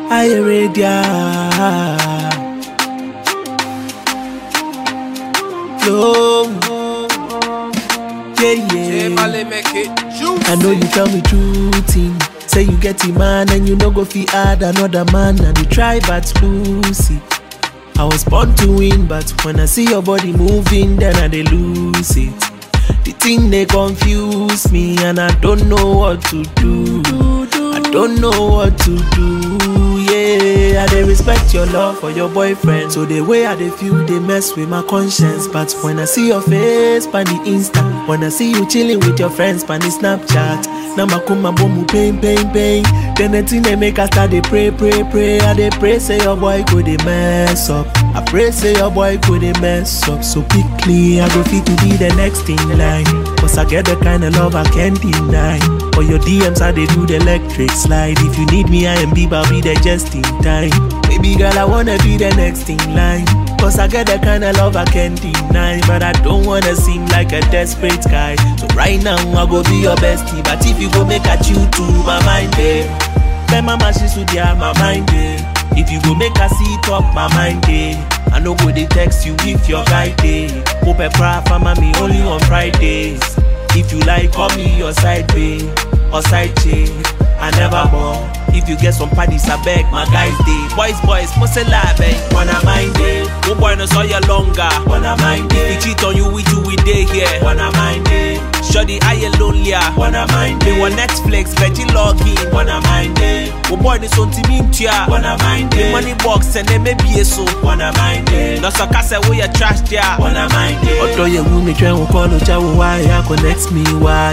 I ready. Flow. Yeah, J yeah. Male make it juicy. I know you tell me true thing. Say you get a man and you no go fi add another man and you try but Lucy. I was born to win, but when I see your body moving, then I dey lose it. The thing they confuse me and I don't know what to do. I don't know what to do. Yeah, I dey respect your love for your boyfriend. So the way I dey feel, they mess with my conscience. But when I see your face, pan the Insta, when I see you chilling with your friends, pan the Snapchat, now my kuma bomu pain, pain, pain. Then the thing they make us start dey pray, pray, pray. I dey pray say your boy go dey mess up. I pray say your boy go dey mess up. So quickly I go fit to be the next in line. Cause I get the kind of love I can't deny. For your DMs I dey do the electric slide. If you need me I am Bieber, I'll be there just in time. Baby girl I wanna be the next in line. Cause I get the kind of love I can't deny. But I don't wanna seem like a desperate guy. So right now I go be your bestie. But if you go make a chew to my mind, babe. Then mama she should yeah, my mind eh. If you go make her see talk my mind eh. I no go dey text you if your guy dey. Hope a cry for mommy only on Fridays. If you like, call me your side babe or side chick. I never more. If you get some parties, I beg my guys dey. Boys, boys, must lie, babe. Wanna mind it? Oh boy, no saw you longer. Wanna mind it? If he cheat on you, we two we day here. Wanna mind it? Shoddy, I you lonelier. Wanna mind it? They want Netflix, veggie login. Wanna mind it? Oh boy, this on team in tia. Wanna mind it? Money box and then maybe a so. Wanna mind it? No so kase we a trash tia. Wanna mind it? Odo ye wu me try won call o cha wo why ya connect me why?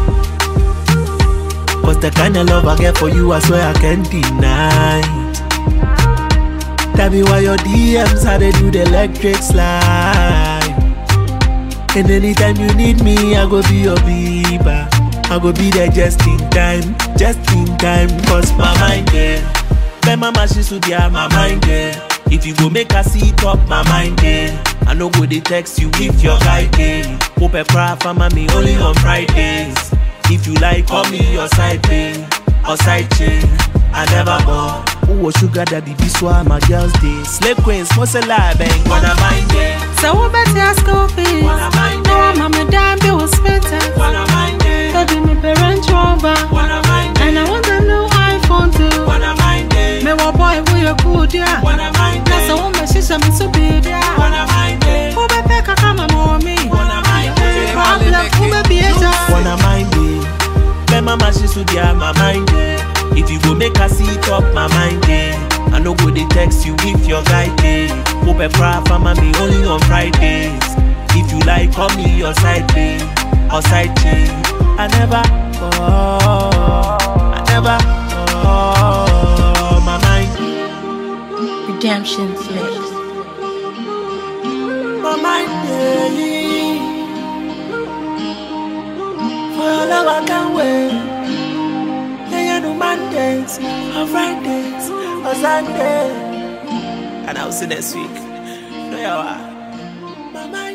Cause the kind of love I get for you, I swear I can't deny. Tell me why your DMs how they do the electric slide. And anytime you need me, I go be your Bieber. I go be there just in time, just in time. Cause my mind there. My mama she should have my mind there. If you go make her see talk my mind there. I no go they text you if your guy there. Hope a cry for mommy only on Fridays. If you like, call me your side babe or side chick. I never bought. Who was sugar daddy? This why my girls day. Slave queens, must a lie, bang. Wanna mind it? So we better ask Kofi. Wanna mind No, it? I'm a damn bill was better. Wanna mind it? Baby, me parent over. Wanna mind And I want a new iPhone too. Wanna mind it? Me wa boy, we a good, yeah. Wanna mind That's a woman, she's a me so big, yeah. Wanna mind it? Who be pick a come mommy? Wanna mind it? Problem, who be be a Wanna mind it? My mama she should have my mind it. If you go make her see talk my mind it. I no go they text you if your guy day. Hope a cry for mommy only on Fridays. If you like, call me your side babe or side chick. I never, oh, I never, oh, my mind. Redemption flex. my mind daily. For your love, I can't wait. Yeah, you do Mondays, or Fridays, or Sunday. And I'll see next week. No, you are. My mind